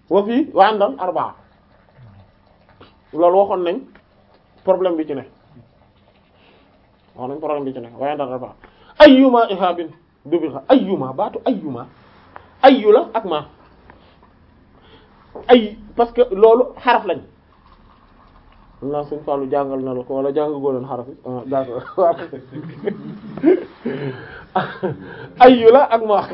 wa fii wa indal arbaa loolu waxoon nañ problème bi ci ne wax nañ problème bi ci ne wa indal arbaa ayyuma ihabin dubixa ayyuma baatu ayyuma ayyu la ak ma ay parce que loolu xaraf lañ xam naa suñ Fallou jàngal na la ko wala jàng goo leen xaraf yi ah d'accord waaw ayyu la ak ma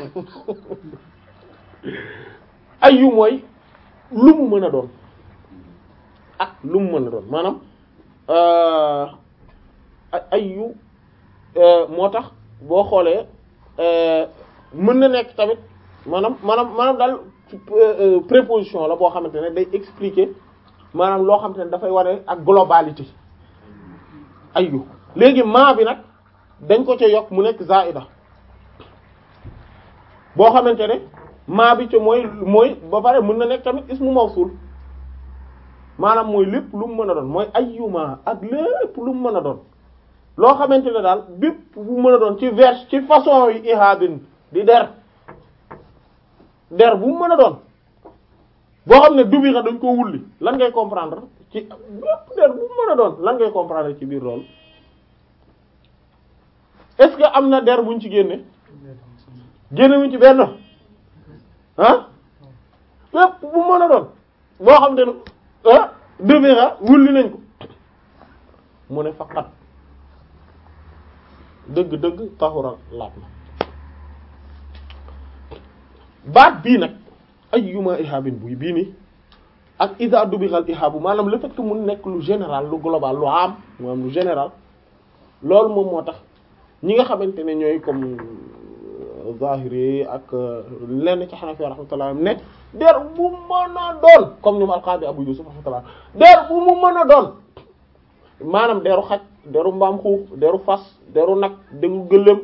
ayyu mooy lu mu mën a doon ak lu mu mën a doon maanaam ayyu moo tax boo xoolee mën na nekk tamit maanaam maanaam maanaam daal préposition la boo xamante ne day expliquer maanaam loo xamante ne dafay wane ak globalité ayyu léegi maa bi nag dañ ko ca yokk mu nekk zaida boo xamante ne maa bi ca mooy mooy ba pare mën na nekk tamit ismu mawsul maanaam mooy lépp lu mu mën a doon mooy ayyuma ak lépp lu mu mën a doon loo xamante ne daal bépp bu mën a doon ci vers ci façon yi ihabin di der der bu mu mën a doon boo xam ne dubi xa dañ ko wulli lan ngay comprendre ci bépp der bu mu mën a doon lan ngay comprendre ci biir loolu est-ce que am na der buñ ci génne génnewuñ ci benn ah bépp bu mën a doon boo xam ne ah dubi xa wulli nañ ko mu ne faqat dëgg-dëgg taxura laat na baat bii nag ayyuma ihabin buy bii nii ak ida dubixal ihabu maanaam le fait que mu nekk lu général lu global lu am maanaam lu général loolu moom moo tax ñi nga xamante ne ñooy comme zahiri ak lenn ci Hanafi rahmatullah ne der bu mën a doon comme ñoom alqaadi Abu Yusuf rahmatullah der bu mu mën a doon maanaam deru xaj deru mbaam xuux deru fas deru nag deru gëléem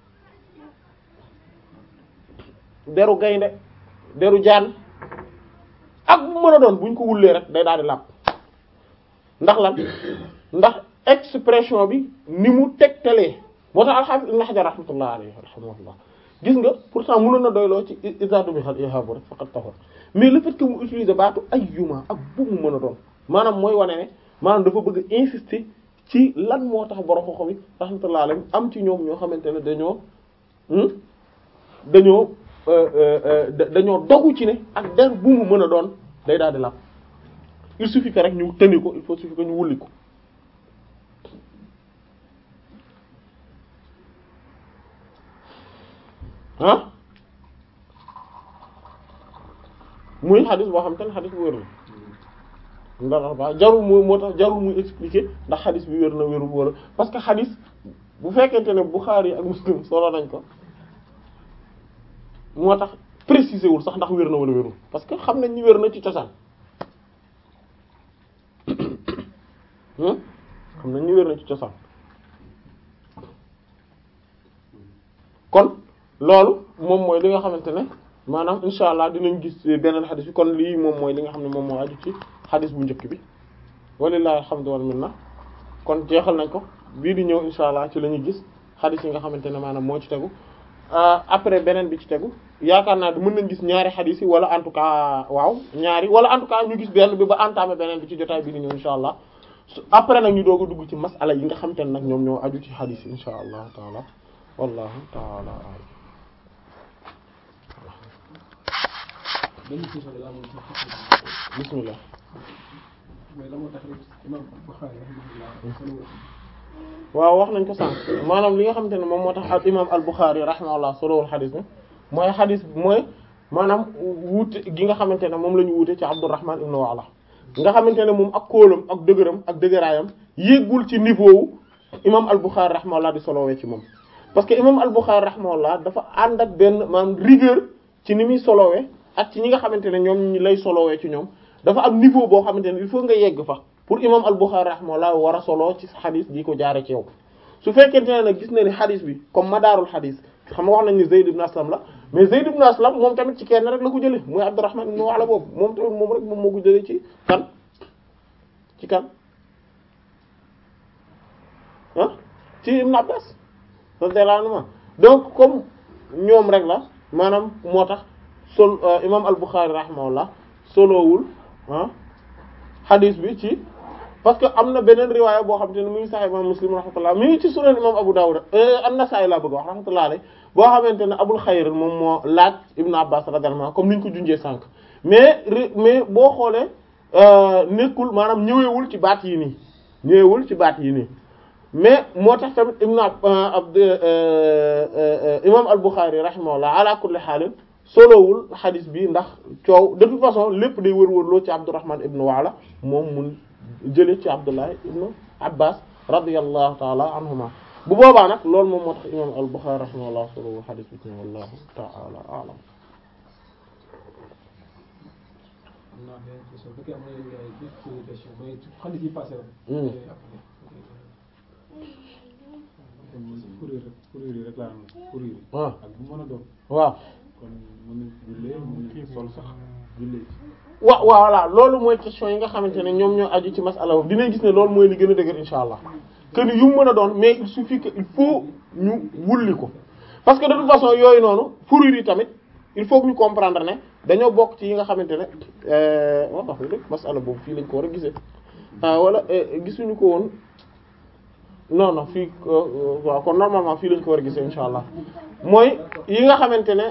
deru gaynde deru jaan ak bu mën a doon buñ ko wullee rek day daal di làpp ndax lan ndax expression bi ni mu tegtalee moo tax al-Hafiz Ibn Hajar rahmatullah alayhi rahmatullah gis nga pourtant mënoon na doyloo ci isadu bi xal ihabu rek faqat taxor mais le fait que mu utiliser baatu ayyuma ak bu mu mën a doon maanaam mooy wane ne maanaam dafa bëgg insister ci lan moo tax borom xoxo bi rahmatullah alayhi am ci ñoom ñoo xamante ne dañoo dañoo dañoo dogu ci ne ak der bu mu mën a doon day daal di làpp il suffit que rek ñu tëni ko il faut suffit que ñu wulli ko ah muy xadis boo xam te ne xadis bu wér la ndax ba jarul mu moo tax jarul muy expliquer ndax xadis bi wér na wérul wala parce que xadis bu fekkente ne Bukhari ak Muslim solo nañ ko moo tax préciser wul sax ndax wér na wala wérul parce que xam nañ ni wér na ci cosaan xam nañ ni wér na ci cosaan kon loolu moom mooy li nga xamante ne maanaam insha allah dinañ gis beneen xadis bi kon lii moom mooy li nga xam ne moom moo aju ci xadis bu njëkk bi walillahi alhamdu wal minna kon jeexal nañ ko bii di ñëw insha allah ci la ñuy gis xadis yi nga xamante ne maanaam moo ci tegu après beneen bi ci tegu yaakaar naa mën nañ gis ñaari xadis yi wala en tout cas waaw ñaari wala en tout cas ñu gis benn bi ba entamé beneen bi ci jotaay bi di ñëw insha allah après nag ñu doog a dugg ci masala yi nga xamante ne nag ñoom ñoo aju ci xadis yi insha allah taala wallahu taala a'lam benn question la amoon ci bismillah mais la moo tax rek imam Bukhari rahimahullah waaw wax nañ ko sànq maanaam li nga xamante ne moom moo tax al imam al Bukhari rahimahullah solowul xadis bi mooy xadis bi mooy maanaam wuute gi nga xamante ne moom la ñu wuute ci Abdurrahman ibn Wa'la nga xamante ne moom ak kóolam ak dëgëram ak dëgëraayam yéggul ci niveau wu imam al Bukhari rahimahullah di solowee ci moom parce que imam al Bukhari rahimahullah dafa ànd ak benn maanaam rigueur ci ni muy solowee ak ci ñi nga xamante ne ñoom ñi lay solowee ci ñoom dafa am niveau boo xamante ne il faut nga yegg fa pour imam al-Bukhari rahimahullah war a solo ci xadis di ko jaare ci yow su fekkente ne nag gis na ni xadis bi comme madaarul xadis xam nga wax nañ ni Zayd ibn Aslam la mais Zayd ibn Aslam moom tamit ci kenn rek la ko jëlee muy Abdurrahman ibn Wa'la boobu moom tamit moom rek moom moo ko jëlee ci kan ci kan ah ci Ibn Abbas radiyallahu anhu donc comme ñoom rek la maanaam moo tax sol imam al-Bukhari rahimahullah solowul ah xadis bi ci parce que am na beneen riwaaya boo xam te ne mu ngi sax imam muslim rahmatullah mi ngi ci sunan imam abu dawud an-nasa'i laa bëgg wax rahmatullah alayhi boo xamante ne abul xayr moom moo laaj ibnu abbas radiyallahu anhu comme ni ñu ko junjee sànq mais mais boo xoolee nekkul maanaam ñëwewul ci baat yi nii ñëwewul ci baat yi nii mais moo tax tamit ibnu abd imam al-bukhari rahimahullah ala kulli xaalin solowul xadis bi ndax coow de toute façon lépp day wër-wërloo ci abdurrahman ibnu waala moom mun jële ci abdullah ibnu abbas radiyallahu taala anhuma bu boobaa nag loolu moom moo tax imam al-bukhari rahimahullah solowul xadis bi ci wallahu taala alam am naa benn question bu fekkee am na ay quelques questions mooy xadis yi passé la. kuréel rek kuréel yi rek laa am kuréel yi. waaw ak bu mën a doon. waaw kon mën nañ jullee mën nañ sol sax jullee ci. wa waaw voilà loolu mooy question yi nga xamante ne ñoom ñoo aju ci masala boobu dinañ gis ne loolu mooy li gën a dëgër insha allah que ni yu mu mën a doon mais il suffit que il faut ñu wulli ko parce que de toute façon yooyu noonu fourrure yi tamit il faut que ñu comprendre ne dañoo bokk ci yi nga xamante ne wax wax dëgg masala boobu fii lañ ko war a gisee ah wala gisuñu ko woon non non fii waaw kon normalement fii lañ ko war a gisee insha allah mooy yi nga xamante ne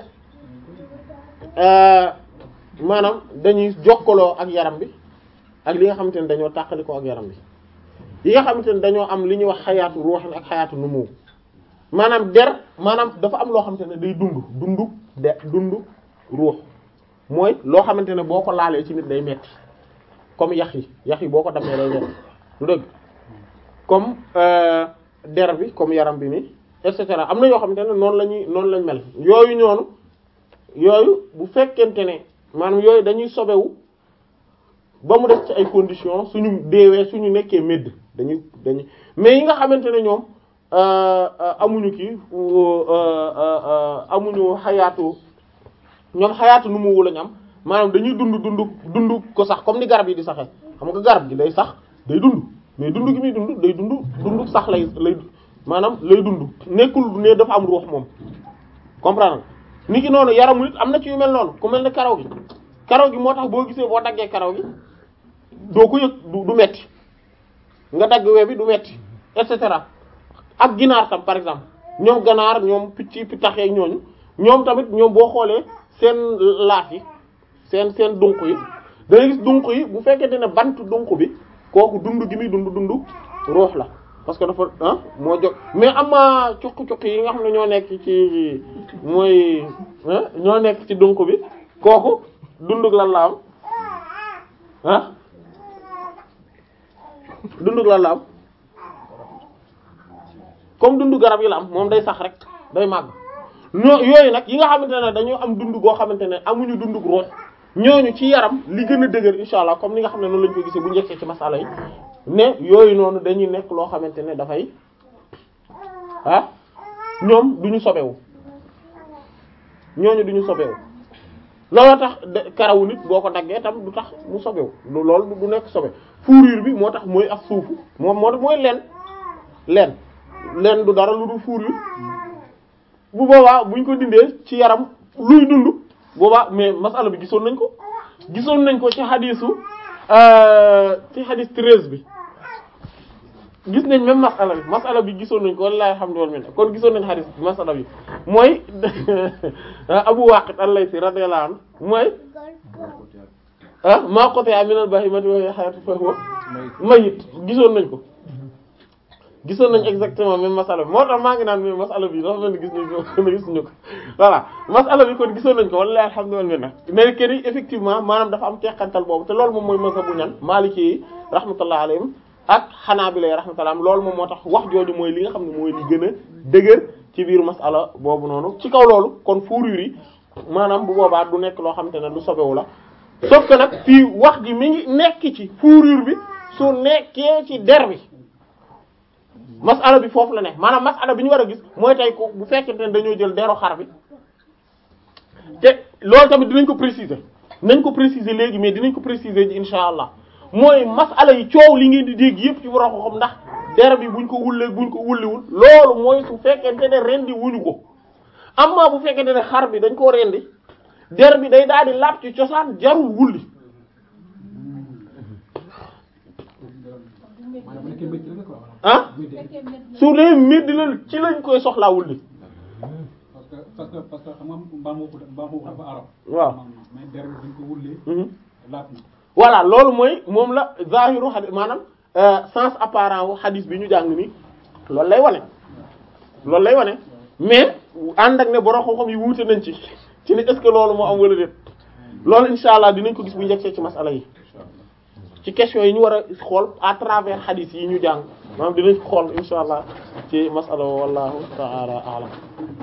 maanaam dañuy jokkaloo ak yaram bi ak li nga xamante ne dañoo tàqalikoo ak yaram bi yi nga xamante ne dañoo am li ñuy wax xayaatu ruuxin ak xayaatu numu maanaam der maanaam dafa am loo xamante ne day dund dundu de dundu ruux mooy loo xamante ne boo ko laalee ci nit day metti comme yax yi yax yi boo ko damee day metti lu dëgg comme der bi comme yaram bi ni et cetera am na yoo xamante ne noonu la ñuy noonu lañ mel yooyu ñoonu yooyu bu fekkente ne maanaam yooyu dañuy sobewu ba mu def ci ay conditions suñu deewee suñu nekkee médd dañuy dañuy mais yi nga xamante ne ñoom amuñu kii amuñu xayaatu ñoom xayaatu nu mu lañ am maanaam dañuy dund dund dund ko sax comme ni garab yi di saxee xam nga garab gi day sax day dund mais dund gi muy dund day dund dund sax lay lay maanaam lay dund nekkul ne dafa am ruux moom comprendre ni ki noonu yaramu nit am na ci yu mel noonu ku mel ne karaw gi karaw gi moo tax boo gisee boo daggee karaw gi doo ko yëg du du metti nga dagg we bi du metti et cetera ak ginaar tam par exemple ñoom ganaar ñoom picc pittax yeeg ñooñu ñoom tamit ñoom boo xoolee seen laaf yi seen seen dunq yi dangay gis dunq yi bu fekkente ne bant dunq bi kooku dund gi muy dund dund ruux la parce que dafa ah moo jóg mais am na cuq-cuq yi nga xam ne ñoo nekk ci mooy ñoo nekk ci dunq bi kooku dundug lan la am ah dundug lan la am comme dundu garab yi la am moom day sax rek day màgg ñoo yooyu nag yi nga xamante ne dañoo am dund goo xamante ne amuñu dundug ruux ñooñu ci yaram li gën a dëgër insha allah comme ni nga xam ne noonu lañu ko gisee bu njëkkee ci masala yi ne yooyu noonu dañuy nekk loo xamante ne dafay ah ñoom duñu sobewu ñooñu duñu sobewu looloo tax karawu nit boo ko daggee tam du tax mu sobewu loolu du nekk sobe fourrure bi moo tax mooy ak suufu moom moo tax mooy leen leen leen du dara lu dul fourrure bu boobaa buñ ko dindee ci yaram luy dund boobaa mais masala bi gisoon nañ ko gisoon nañ ko ci xadiisu ci xadiis treize bi gis nañ même masala bi masala bi gisoon nañ ko wallahi alhamdulillah kon gisoon nañ xadiis bi masala bi mooy Abu Waqid al-Laythi radiyallahu anhu mooy ah maa quti'a min al-bahimati wa hiya hayatun fa huwa mayyit gisoon nañ ko gisoon nañ exactement même masala bi moo tax maa ngi naan mais masala bi dafa mel ni gis nañ ko gis nañu ko voilà masala bi kon gisoon nañ ko wallahi alhamdulillah mais que ni effectivement maanaam dafa am teqantal boobu te loolu moom mooy mazhabu ñan Maliki yi rahmatullah alayhim ak Hanabila yi rahmatullah loolu moom moo tax wax jooju mooy li nga xam ne mooy li gën a dëgër ci biir masala boobu noonu ci kaw loolu kon fourrure yi maanaam bu boobaa du nekk loo xamante ne lu sobewu la sauf que nag fii wax ji mi ngi nekk ci fourrure bi su nekkee ci der bi masala bi foofu la ne maanaam masala bi ñu war a gis mooy tey ko bu fekkente ne dañoo jël deru xar bi te loolu tamit dinañ ko préciser nañ ko préciser léegi mais dinañ ko préciser ji insha allah mooy masala yi coow li ngeen di dégg yépp ci war ko xam ndax der bi buñ ko wullee buñ ko wulliwul loolu mooy su fekkente ne rendi wuñu ko amma bu fekkente ne xar bi dañ koo rendi der bi day daal di laab ci cosaan jarul wulli maanaam bu nekkee métti la quoi voilà. ah métti su dee métti la ci lañ koy soxlaa wulli parce que parce que parce que xam nga mbaam xuux mbaam xuux dafa arab. waaw. mais der bi buñ ko wullee. Mhm. laat na. voilà loolu mooy moom la zahiru xadis maanaam euh, sens apparent wu xadis bi ñu jàng ni loolu lay wane loolu lay wane mais ànd ak ne borom xam-xam yi wuute nañ ci ci ne est-ce que loolu moo am wala déet loolu insha allah dinañ ko gis bu njëkkee ci masala yi ci question yi ñu war a xool à travers xadis yi ñu jàng maanaam dinañ ko xool insha allah ci masala wallahu ta'ala a'lam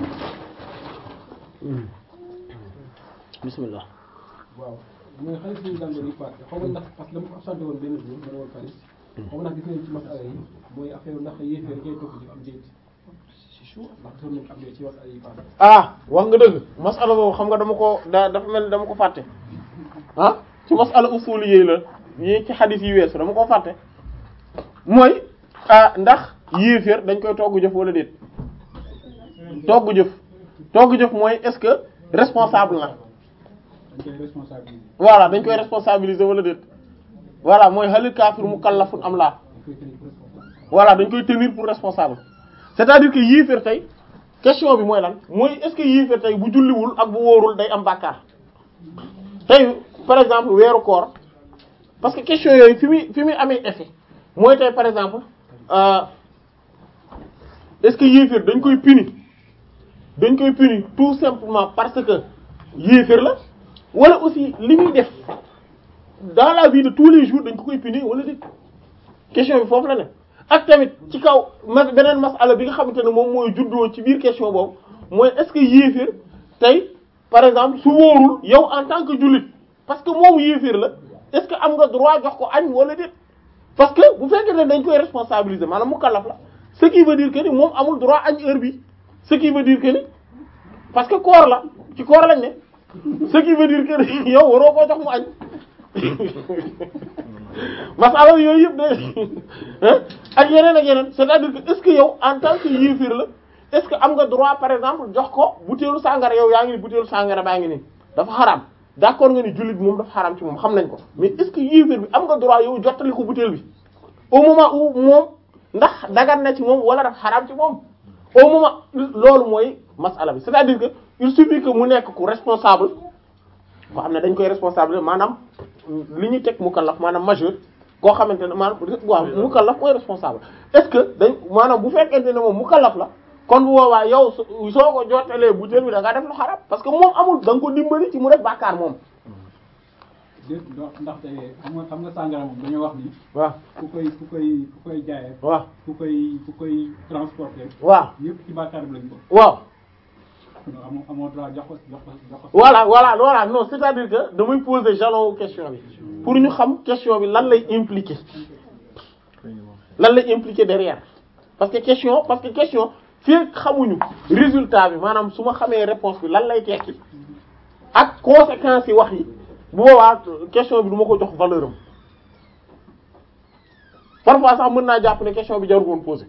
Hmm. bismillah waaw mooy xaalis bi ñu jàngoon yi paase xaw ma ndax parce que dama ko absenté woon benn jour ma ne woon xaalis xaw ma ndax gis nañ ci masala yi mooy affaire ndax yéefee dañ koy topp ci am déet c'est chaud ndax gisoon nañ ko am déet ci masala yi paase ah wax nga dëgg masala boobu xam nga dama ko da dafa mel ni dama ko fàtte ah ci masala usul yi la yi ci xadis yi weesu dama ko fàtte mooy ah ndax yéeféer dañ koy togg jëf wala déet togg jëf togg jëf mooy est-ce que responsable na dañ koy responsabiliser voilà dañ koy responsabiliser wala déet voilà mooy halil kaafir mukallafun am laa dañ koy tenir pour responsable voilà dañ koy tenir pour responsable c'est-à-dire que yéeféer tey question bi mooy lan mooy est-ce que yéeféer tey bu julliwul ak bu wóorul day am bàkkaar tey par exemple weeru koor parce que question yooyu fi muy fi muy amee effet mooy tey par exemple euh, est-ce que yéeféer dañ koy punir dañ koy punir tout simplement parce que yéeféer la wala aussi li muy def dans la vie de tous les jours dañ ko koy punir wala déet question bi foofu la ne ak tamit ci kaw ma beneen masala bi nga xamante ne moom mooy juddoo ci biir question boobu mooy est-ce que yéeféer tey par exemple su wóorul yow en tant que jullit parce que moom yéeféer la est-ce que am nga droit jox ko añ wala déet parce que bu fekkee ne dañ koy responsabiliser maanaam mu kallaf la ce qui veut dire que ni moom amul droit añ heure bi ce qui veut dire que ni parce que koor la ci koor lañ ne ce qui veut dire que ni yow waroo koo jox mu añ masala yooyu yëpp de ak yeneen ak yeneen c'est-à-dire que est-ce que yow en tant que yéefir la est-ce que am nga droit par exemple jox ko butéelu sàngara yow yaa ngi ni butéelu sàngara baa ngi nii dafa xaraam d'accord nga ni jullit bi moom dafa xaraam ci moom xam nañ ko mais est-ce que yéefir bi am nga droit yow jottali ko butéel bi au moment où moom ndax dagan na ci moom wala dafa xaraam ci moom au moment loolu mooy masala bi c'est-à-dire que il suffit que mu nekk ku responsable koo xam ne dañ koy responsable maanaam li ñuy teg mukallaf maanaam majeur koo xamante ne maanaam waaw mukallaf mooy responsable est-ce que dañ maanaam bu fekkente ne moom mukallaf la kon bu boobaa yow soo soo ko jottalee butéel bi da nga def lu xarab parce que moom amul da nga ko dimbali ci mu def bàkkaar moom déet ndax ndaxte xam nga xam nga sàngara moom dañoo wax ni waaw ku koy ku koy ku koy jaayee waaw ku koy ku koy transporter waaw yëpp ci bàkkaar bi lañ bokk waaw non amoo amoo droit jox ko jox ko jox ko voilà voilà voilà non c'est-à-dire que damay poser jalon question bi pour ñu xam question bi lan lay impliquer lan lay impliquer derrière parce que question parce que question fii xamuñu résultat bi maanaam su ma xamee réponse bi lan lay tekki ak conséquences yi wax yi bu boobaa question bi du ma ko jox valeur am parfois sax mën naa jàpp ne question bi jarul woon poser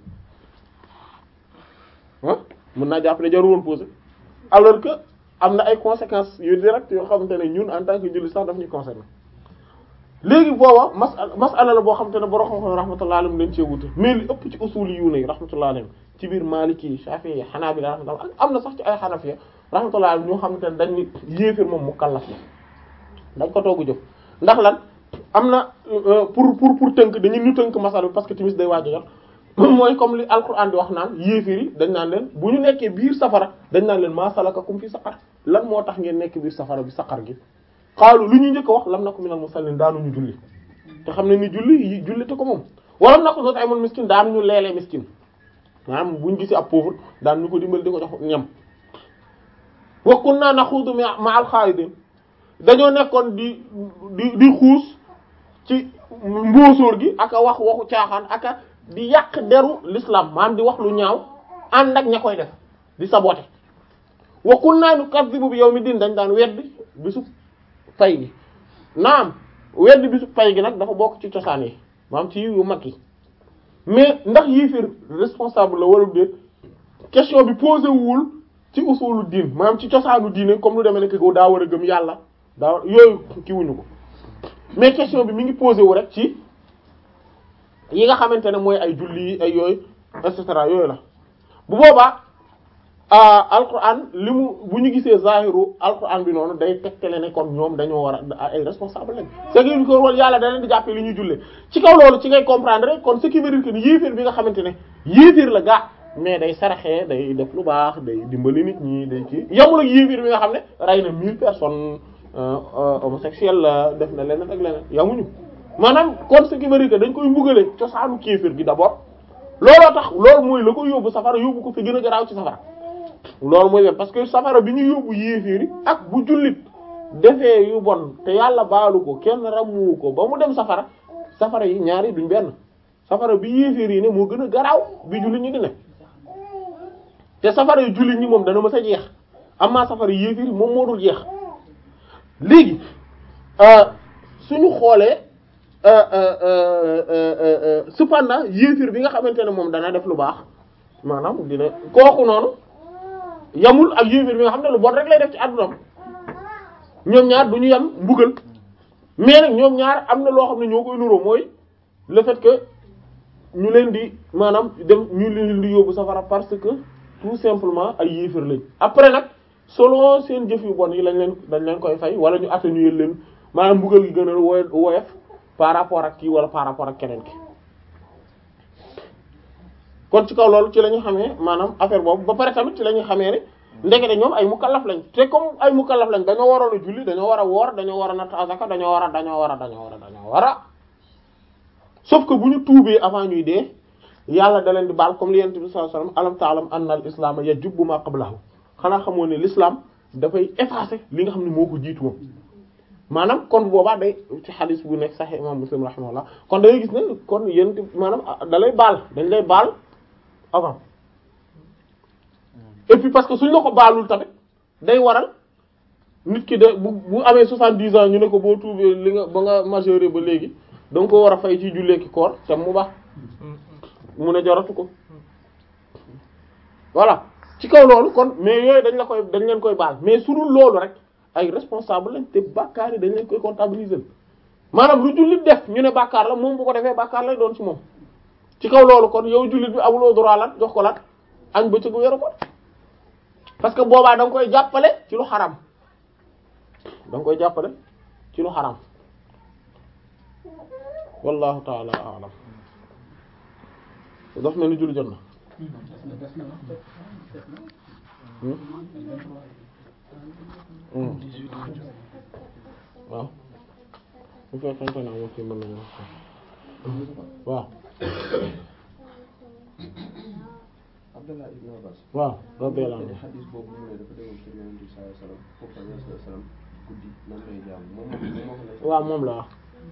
ah mën naa jàpp ne jarul woon poser alors que am na ay conséquences yu direct yoo xamante ne ñun en tant que jullit sax daf ñuy concerner léegi booba masala masala la boo xamante ne borom xam-xam rahmatullahi alayhim dañ cee wute mais li ëpp ci usul yu ne rahmatullahi alayhim ci biir Maliki Shafi'i Hanabila rahmatullah am na sax ci ay Hanafiya rahmatullahi alayhim ñoo xamante ne dañ ni yéefir moom mukallaf la dañ ko toogu jëf ndax lan am na pour pour pour tënk dañu ñu tënk masala bi parce que timis day waaj a jot mooy comme li alquran di wax naan yéefir yi dañ naan leen bu ñu nekkee biir safara dañ naan leen maa salakakum fi saqar lan moo tax ngeen nekk biir safara bi saqar gi xaalu lu ñu njëkk a wax lam naku minal musallin daanuñu julli te xam ne ni julli yi julli te ko moom walam naku sot ay moon miskin daanuñu leelee miskin maanaam buñ gisee ab pauvre daan ñu ko dimbali di ko jox ñam wa kunna naxuudu ma'al xaalidin dañoo nekkoon di di di xuus ci mbóosóor gi aka wax waxu caaxaan aka di yàq deru l'islam maanaam di wax lu ñaaw ànd ak ña koy def di saboter wa kunna nukazzibu bi yawmi din dañ daan weddi bisu pay gi naam weddi bisu pay gi nag dafa bokk ci cosaan yi maanaam ci yu mag yi mais ndax yéefir responsable la wala déet question bi posé wul ci usulu diin maanaam ci cosaanu diine comme lu demee nekk go daa war a gëm yàlla daa war yooyu ki wuñu ko mais question bi mi ngi posé wu rek ci yi nga xamante ne mooy ay julli ay yooyu et cetera yooyu la bu boobaa alquran li mu bu ñu gisee zahiru alquran bi noonu day tegtale ne kon ñoom dañoo war a ay responsable lañ c'est que ko wol yàlla da leen di jàppee li ñuy jullee ci kaw loolu ci ngay comprendre kon ce qui veut dire que ni yéeféer bi nga xamante ne yéeféer la gaa mais day saraxee day def lu baax day dimbali nit ñi day ci yamul ak yéeféer bi nga xam ne rey na mille personnes homosexuel la def na leneen ak leneen yamuñu maanaam kon ce qui veut dire que dañ koy mbugale cosaanu kéeféer gi d'abord looloo tax loolu mooy la ko yóbbu safara yóbbu ko fi gën a garaaw ci safara loolu mooy parce que safara bi ñu yóbbu yéeféeri ak bu jullit defee yu bon te yàlla baalu ko kenn ramu ko ba mu dem safara safara yi ñaari duñ benn safara bi yéeféer yi ne moo gën a garaaw bi jullit ñi di ne te safara yu jullit ñi moom dana mës a jeex amaa safara yu yéeféer yi moom moo dul jeex léegi suñu xoolee cependant yéeféer bi nga xamante ne moom dana def lu baax maanaam dina kooku noonu yamul ak yéeféer bi nga xam ne lu bon rek lay def ci àddunam ñoom ñaar du ñu yam mbugal mais nag ñoom ñaar am na loo xam ne ñoo koy nuroo mooy le fait que ñu leen di maanaam dem ñu leen di yóbbu safara parce que tout simplement ay yéeféer lañ après nag selon seen jëf yu bon yi lañ leen dañ leen koy fay wala ñu atténuer leen maanaam mbugal gi gën a woy woyof par rapport ak kii wala par rapport ak keneen ki kon ci kaw loolu ci la ñu xamee maanaam affaire boobu ba pare tamit ci la ñu xamee ne ndekete ñoom ay mukallaf lañ te comme ay mukallaf lañ dañoo waroon a julli dañoo war a woor dañoo war a natt azaka dañoo war a dañoo war a dañoo war a dañoo war a sauf que bu ñu tuubee avant ñuy dee yàlla da leen di baal comme li yonent bi sallallahu alayhi wasallam alam ta'lam anna al islam yajubbu ma qablahu xanaa xamoo ne l'islam dafay effacer li nga xam ne moo ko jiitu moom maanaam kon boobaa day ci xadis bu nekk Sahih imam Muslim rahimahullah kon da ngay gis ne kon yonent maanaam da lay baal dañ lay baal avant et puis parce que suñ la ko baalul tamit day waral nit ki de bu bu amee soixante-dix ans ñu ne ko boo tuubee li nga ba nga majeur ba léegi da nga ko war a fay ci jullee ki koor te mu baax mu ne jaratu ko voilà ci kaw loolu kon mais yooyu dañ la koy dañ leen koy baal mais su dul loolu rek ay responsable lañ te bàkkaar yi dañ leen koy comptabiliser maanaam lu jullit def ñu ne bàkkaar la moom bu ko defee bàkkaar lay doon ci moom ci kaw loolu kon yow jullit bi amuloo droit lan jox ko lan añ bëccëgu weeru ko parce que boobaa da nga koy jàppale ci lu xaram da nga koy jàppale ci lu xaram wallahu taala alam daf mel ni julli jot na waaw bu fekkente ne moom fi mën nañu waaw Abdallah ibn Abbas waaw radiyallahu anhu xadis boobu mu ne dafa demoon kër Yonent bi sallallahu alayhi wasallam foofu sallallahu alayhi wasallam guddi nan lay jaam moom moom moo ko nekk waaw moom la wax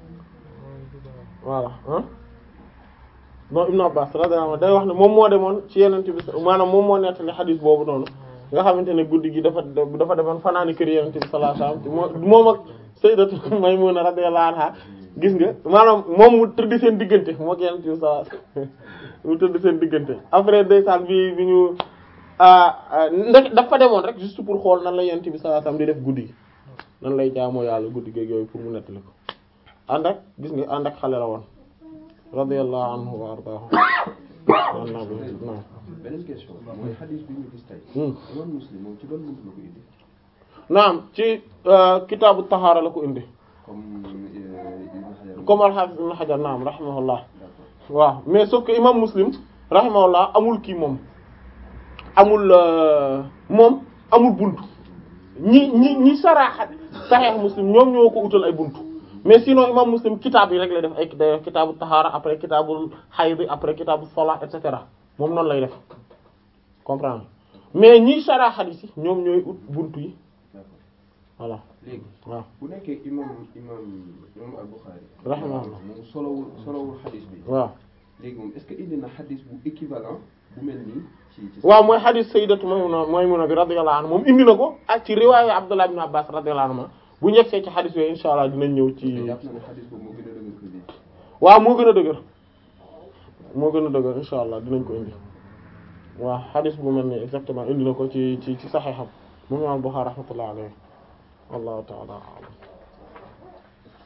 voilà ah non Ibn Abbas radiyallahu anhu day wax ne moom moo demoon ci Yonent bi maanaam moom moo nettali xadis boobu noonu nga xamante ne guddi gi dafa dafa demoon fanaani kër Yonent bi sallallahu alayhi wasallam moom ak Sayyidatu Maymuna radiyallahu anha gis nga maanaam moom mu tëdd seen diggante moo ak Yonent bi sallallahu alayhi wasallam mu tëdd seen diggante après ndeysaan bi bi ñu ndek dafa demoon rek juste pour xool nan la Yonent bi sallallahu alayhi wasallam di def guddi gi nan lay jaamoo yàlla guddi gi yooyu pour mu nettali ko ànd ak gis nga ànd ak xale la woon radiyallahu anhu wa ardaahu an nabi non beneen question mooy xadis bi ñu gis tey Hmm. imam Muslim moom ci ban buntu la ko indi naam ci kitaabu tahaara la ko indi comme Ibn Hajar comme al-Hafiz Ibn Hajar naam rahimahullah d'accord waaw mais sauf que imam Muslim rahimahullah amul kii moom amul euh, moom amul buntu ñi ñi ñi saraaxa Sahih Muslim ñoom ñoo ko utal ay buntu mais sinon imam Muslim kitaab yi rek lay def ay day kitaabu tahaara après kitaabul hayd après kitaabu salat et cetera moom noonu lay def comprendre mais ñi saraaxa hadith yi ñoom ñooy ut buntu yi d'accord voilà léegi waaw bu nekkee imam imam imam al-Bukhari Rahimahullah. moom solowul solowul xadis bi waaw léegi moom est-ce que indi na xadis bu équivalent bu mel nii ci ci waaw mooy hadith sayyidatu Maymuna Maymuna bi radiyallahu anha moom indi na ko ak ci riwaayu Abdullah ibn Abbas radiyallahu anhu bu ñegsee ci hadith yooyu insha Allah dinañ ñëw ci te jàpp na ne xadis boobu moo gën a dëgër que lii waaw moo gën a dëgër moo gën a dëgër insha Allah dinañ ko indi waaw hadith bu mel ni exactement indi na ko ci ci ci Sahiham moom Imam Bukhari rahmatullahi alayhi wallahu ta'ala a'lam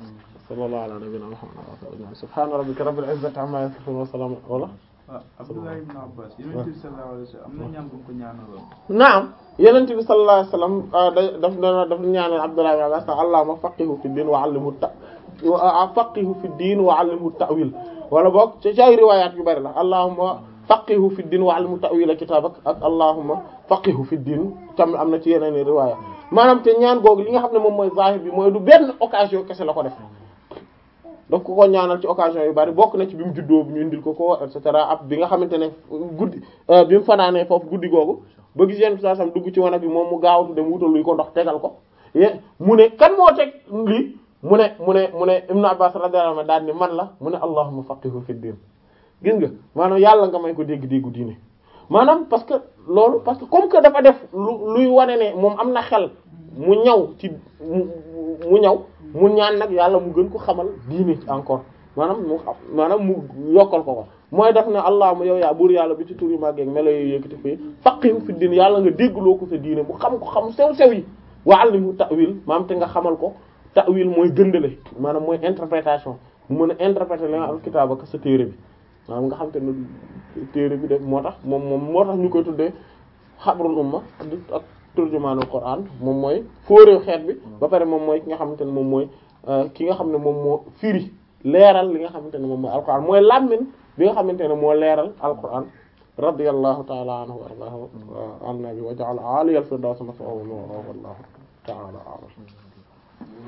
sallallahu ala nabiyyina muhammad wa sallam subhana rabbika rabbil izzati amma yasifun wa salamun wala ah Abdullah ibn Abbas yonent bi sallallahu alayhi wa sallam am na ñaan bu mu ko ñaanaloon naam yenent bi sallallahu alayhi wasallam da daf dana daf ñaanal Abdullah ibn Abbas allahumma faqihu fi din wa allimhu ta faqihu fi din wa allimhu ta'wil wala boog ci ay riwayat yu bari la allahumma faqihu fi din wa allimhu ta'wil kitabak ak allahumma faqihu fi din tam am na ci yeneen i riwaya maanaam te ñaan googu li nga xam ne moom mooy zahir bi mooy du benn occasion kese la ko def daf ko ko ñaanal ci occasion yu bari bokk na ci bi mu juddoo ñu indil ko ko et cetera ab bi nga xamante ne guddi bi mu fanaanee foofu guddi googu ba gis yenn saa sam dugg ci wanag bi moom mu gaawatu dem wutal luy ko ndox tegal ko ye mu ne kan moo teg lii mu ne mu ne mu ne Ibn Abbas radiyallahu anhu daal ni man la mu ne allahumma faqihu fi din gis nga maanaam yàlla nga may ko dégg-déggu diine maanaam parce que loolu parce que comme que dafa def lu luy wane ne moom am na xel mu ñaw ci mu ñaw mu ñaan nag yàlla mu gën ko xamal diine ci encore maanaam mu xam maanaam mu yokkal ko ko mooy def ne allahumma yow yaa buur yàlla bi ci tur yu màggeeg melo yooyu yëkkati fii faqihu fi diin yàlla nga déggloo ko sa diine mu xam ko xam sew sew yi wa allimhu ta'wil maanaam te nga xamal ko ta'wil mooy gëndale maanaam mooy interprétation mu mën a interpréter li nga am kitaab ak sa téere bi maanaam nga xam te ne téere bi def moo tax moom moom moo tax ñu koy tuddee xabrul umma ak turjumaanul Qur'an moom mooy fóoréew xeet bi ba pare moom mooy ki nga xamante ne moom mooy ki nga xam ne moom moo firi leeral li nga xamante ne moom mooy alquran mooy làmmin bi nga xamante ne moo leeral alquran radiyallahu ta'ala anhu wa ardaahu an nabi wa ja'ala aliyal firdaws maswaahu wallahu ta'ala a'lam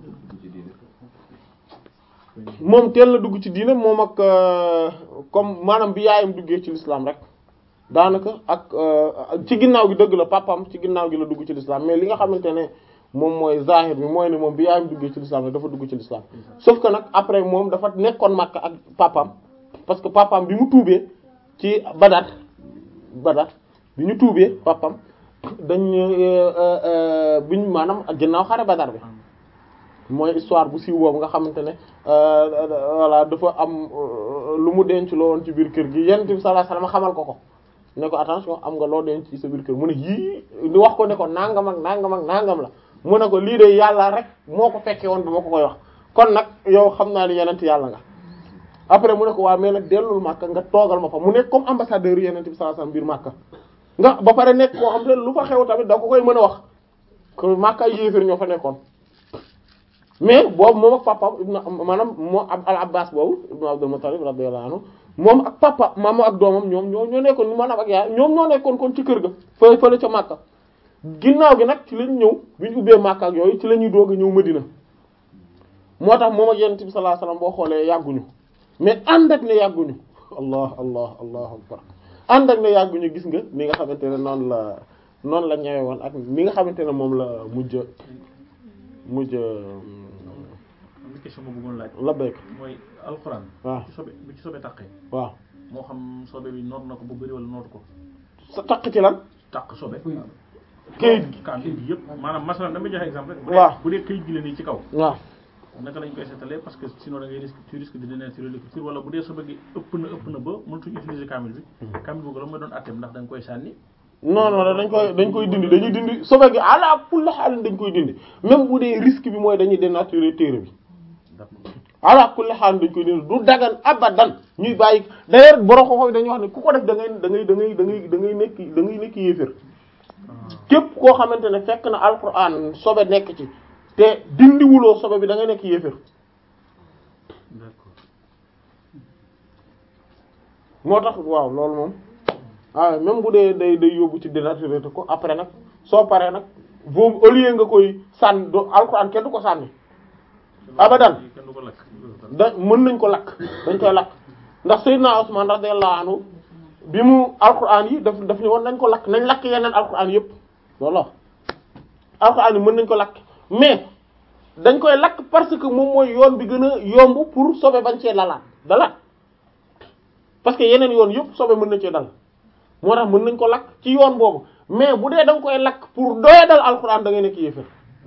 moom teel la dugg ci diine moom ak comme maanaam bi yaayam duggee ci l'islam rek daanaka ak ci ginnaaw gi dëgg la papam ci ginnaaw gi la dugg ci l'islam mais li nga xamante ne moom mooy zahir bi mooy ne moom bi yaayam duggee ci l'islam rek dafa dugg ci l'islam sauf que nag après moom dafa nekkoon Makka ak papam parce que papam bi mu tuubee ci Badar Badar bi ñu tuubee papam dañ biñ maanaam ginnaaw xare Badar bi mooy histoire bu siiw boobu nga xamante ne voilà dafa am lu mu denc loo woon ci biir kër gi yonent bi sallallahu alayhi wasallam xamal ko ko ne ko attention am nga loo denc ci sa biir kër mu ne yii di wax ko ne ko nangam ak nangam ak nangam la mu ne ko lii de yàlla rek moo ko fekkee woon ba ma ko koy wax kon nag yow xam naa ni yonent yàlla nga après mu ne ko waa mais nag dellul Makka nga toogal ma fa mu nekk comme ambassadeur yonent bi sallallahu alayhi wasallam biir Makka nga ba pare nekk koo xam te lu fa xew tamit da ko koy mën a wax ko Makka ay yéefar ñoo fa nekkoon mais boobu moom ak papa ibnu maanaam moo al abbas boobu ibnu abdul muttalib radiyallahu anhu moom ak papa maam ak doomam ñoom ñoo ñoo nekkoon maanaam ak yaay ñoom ñoo nekkoon kon ci kër ga fa fële ca Makka ginnaaw gi nag ci lañ ñëw bi ñu ubbee Makka ak yooyu ci la ñuy doog a ñëw Medina moo tax moom ak yonent bi sallallahu alayhi wasallam boo xoolee yàgguñu mais ànd ak ne yàgguñu allah allah allahu akbar ànd ak ne yàgguñu gis nga ni nga xamante ne noonu la noonu la ñëwee woon ak ni nga xamante ne moom la mujj mujj am na question ma bëggoon laaj. la béyk mooy alxuraan. waaw ci sobe bu ci sobe taqee. waaw moo xam sobe bi noot na ko bu bëri wala nootu ko. sa takk ci lan taq sobe. këyit gi kaamil bi yëpp maanaam masalan dama joxe exemple rek. bu waaw dee bu dee këyit gi la nii ci kaw. waaw naka lañ koy seetalee parce que sinon da ngay risque tu risque de dénaturer l'écriture wala bu dee sobe gi ëpp na ëpp na ba mënatuñ utiliser kaamil bi. kaamil boobu la mooy doon atteem ndax da nga koy sànni. non non dañ koy dañ koy dindi dañuy dindi sobe gi ala kulli xaal dañ koy dindi même bu dee risque bi mooy dañuy dénaturer téere bi d'accord ala kulli xaal dañ koy dindi du dagan abadan ñuy bàyyi d'ailleurs borom xoxo dañuy wax ne ku ko def da ngay da ngay da ngay da ngay da ngay nekk da ngay nekk yéefér képp koo xamante ne fekk na alquran sobe nekk ci te dindiwuloo sobe bi da ngay nekk yéefér d'accord moo tax waaw loolu moom ah même bu dee day day yóbbu ci dénaturer ko après nag soo paree nag boobu au lieu nga koy sànni do alquran kenn du ko sànni abadan kenn du ko lakk. da mën nañ ko lakk dañ koy lakk ndax Seydina Usman radiyallahu anhu bi mu alquran yi daf daf ni woon nañ ko lakk nañ lakk yeneen alquran yëpp loolu alquran yi mën nañ ko lakk mais dañ koy lakk parce que moom mooy yoon bi gën a yomb pour sobe bañ cee lalaat dalaat parce que yeneen yoon yëpp sobe mën na cee dal moo tax mën nañ ko lakk ci yoon boobu mais bu dee da nga koy lakk pour doyadal alquran da ngay nekk yéefar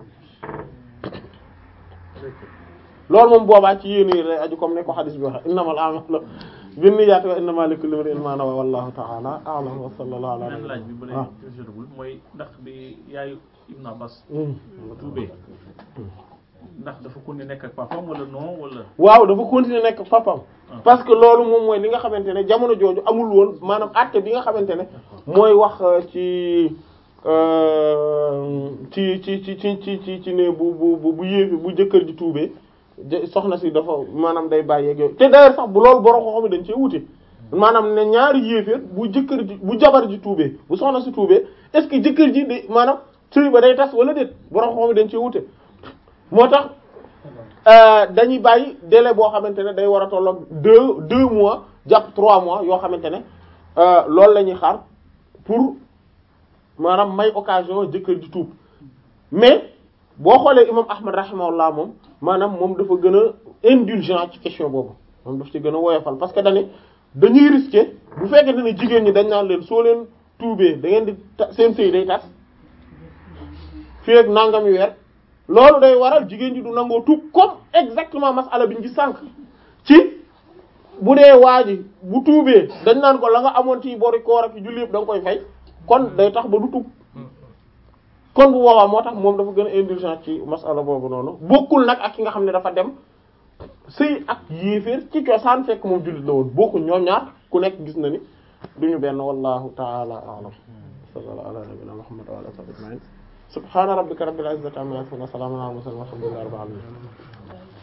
loolu moom boobaa ci yéen yi lay aju comme ne ko xadis bi waxe innamal a'malu binniyaati wa innamaa likulli imri'in maa nawaa wallahu ta'ala a'lam wa sallallahu ala beneen laaj bi ba ah léegi jotagul mooy ndax bi yaayu Ibn Abbas Hmm. tuubee ndax dafa continuer nekk ak papam wala non wala. waaw dafa continuer nekk papam parce que loolu moom mooy li nga xamante ne jamono jooju amul woon maanaam acte bi nga xamante ne mooy wax euh, ci euh, ci ci ci ci ci ci ci ne bu bu bu bu yéefi bu jëkkër ji tuubee jë- soxna si dafa maanaam day bàyyeeg yooyu te d'ailleurs sax bu loolu borom ko xam dañ cee wute maanaam ne ñaari yéeféer bu jëkkër ji bu jabar ji tuubee bu soxna si tuubee est-ce que jëkkër ji day maanaam sëy ba day tas wala déet borom ko xam dañ cee wute moo tax euh, dañuy bàyyi délai boo xamante ne day war a tolloog deux deux mois jàpp trois mois yoo xamante ne euh, loolu la ñuy xaar pour maanaam may occasion jëkkër ji tuub mais boo xoolee imam Ahmad rahimahullah moom maanaam moom dafa gën a indulgent ci question boobu moom daf ci gën a woyofal parce que dañu dañuy risquer bu fekkente ne jigéen ñi dañ naan leen soo leen tuubee da ngeen di ta seen sëy day tas fii ak nangami weer loolu day waral jigéen ji du nangoo tuub comme exactement masala bi ñu gis sànq ci bu dee waa ji bu tuubee dañ naan ko la nga amoon ci bori koor ak julli yëpp da nga koy fay kon day tax ba du tuub kon bu boobaa moo tax moom dafa gën a indulgent ci masala boobu noonu bokkul nag ak ki nga xam ne dafa dem sëy ak yéeféer ci cosaan fekk moom jullit la woon bokkul ñoom ñaar ku nekk gis na ni duñu benn wallahu ta'ala a'lam sallallahu ala nabiyyina muhammad wa ala alihi wa sahbihi ajma'in subhana rabbika rabbil izzati amma yasifun wa salamun ala al mursalin walhamdulillahi rabbil alamin